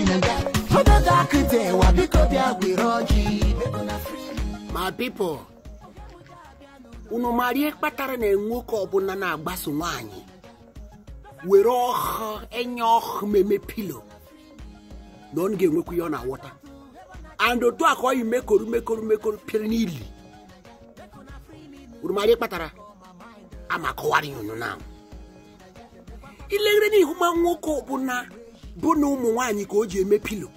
obego akụtewa biko bịa gwere ọjị ma pipo unu mara ihe kpatara na nwoke ọbụla na-agbaso nwaanyị were ọhụ enye ọhụ meme pilo na ọ ga-enwekwa ihe ọ na-awọta and otu a ka ọ yi mekoru mekoru mekoru pịrị n'ili unu mara ihe kpatara ama kọwara ya unu na ileghere n'ihu ma nwoke ọbụla bụ na ụmụ nwaanyị ka o ji eme pilo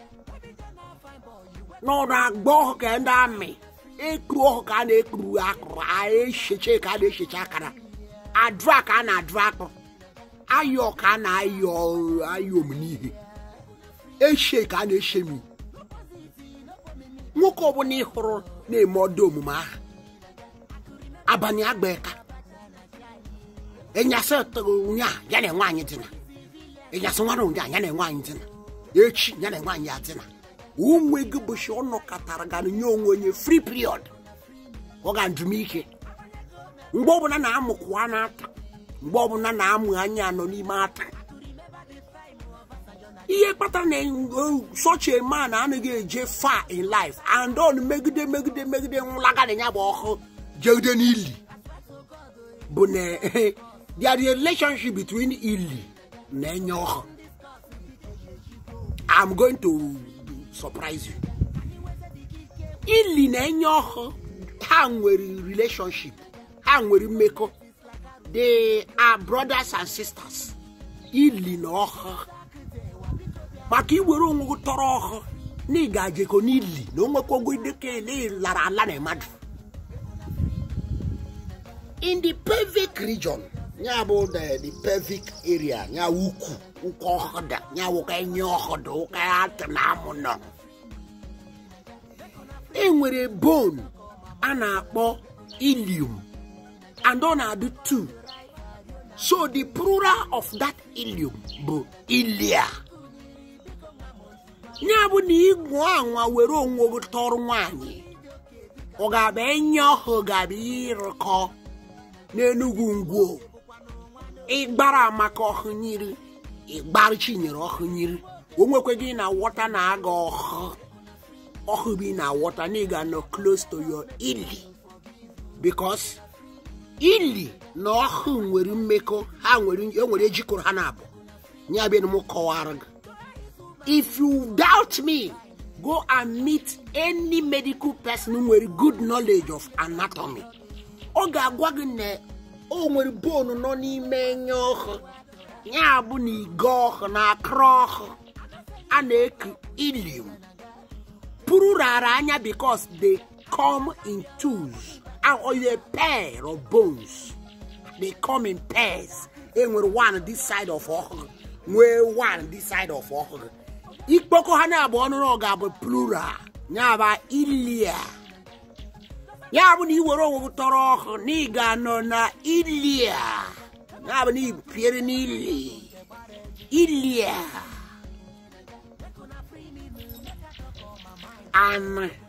n'ọrụ agba ọhụ ka ndị amị ekuru ọhụ ka a na-ekuru akụrụ a echeche ka a na-echeche akara adụ a ka a na-adụ akpụ ayọ ka a na-ayọ ayọ m n'ihe eshe ka a na-eshe m nwoke ọbụla ị hụrụ na-eme ọdụ omume ahụ abalị agba eka ịnyasị nya ya na nwaanyị dịna ịnyasị nwara ụnya ya na nwaanyị dịna echi ya na nwaanyị ya dịna onwe gị bụchi ọ nọkọtara ga nye onwe onye free period ọ ga njumike mgbe ọbụla na-amụkwa n'ata mgbe ọbụla na-amụ anya nọ n'ime ata ihe kpatara na such a man anaghị eje far in life and on megide megide megide nwụlaga na ya bụ ọhụ jegide n'ili bụ na there is a relationship between ili na enye ọhụ I'm going to surprise you ili na enye ọhụ ha nwere relationship ha nwere mmekọ they are brothers and sisters ili na ọhụ maka iwere onwe gị tọrọ ọhụ na ị ga-ajekọ n'ili na onwekwago idekele lara ala na mmadụ in the pelvic region ya bụ the the pelvic area ya ukwu ụkwụ ọhụda ya wụka enye ọhụda ụka atụ na amụ nọ e nwere bone a na-akpọ ilium and ọ na-adị two so the plural of that ilium bụ ilia ya bụ na ịgwụ anwa were onwe gị tọrọ nwaanyị ọ ga-abụ enye ọhụ ga-abụ ịrụkọ n'enugwu ngwo ịgbara maka ọhụ nyiri ịgbara chinyere ọhụ nyiri o nwekwe gị na wọta na-aga ọhụ ọhụ bụ na wọta na ị ga-anọ close to your ili because ili na ọhụ nwere mmekọ ha nwere enwere ejikọrọ ha na-abụ ya bịa na m kọwara gị if you doubt me go and meet any medical person nwere good knowledge of anatomy ọ ga-agwa gị na o nwere bonu nọ n'ime enye ọhụ ya bụ na ige ọhụ na akụrụ ọhụ a na-eku ilium pụrụ rara anya because they come in twos or a pair of bones they come in pairs enwere one this side of ọhụ nwee one this side of ọhụ ikpokọ ha na-abụ ọnụrụ ga-abụ plural ya bụ ilia ya bụ na ị were onwe gị tọrọ ọhụ na ị ga-anọ na ilia ya bụ na ipiere n'ili ilia anụ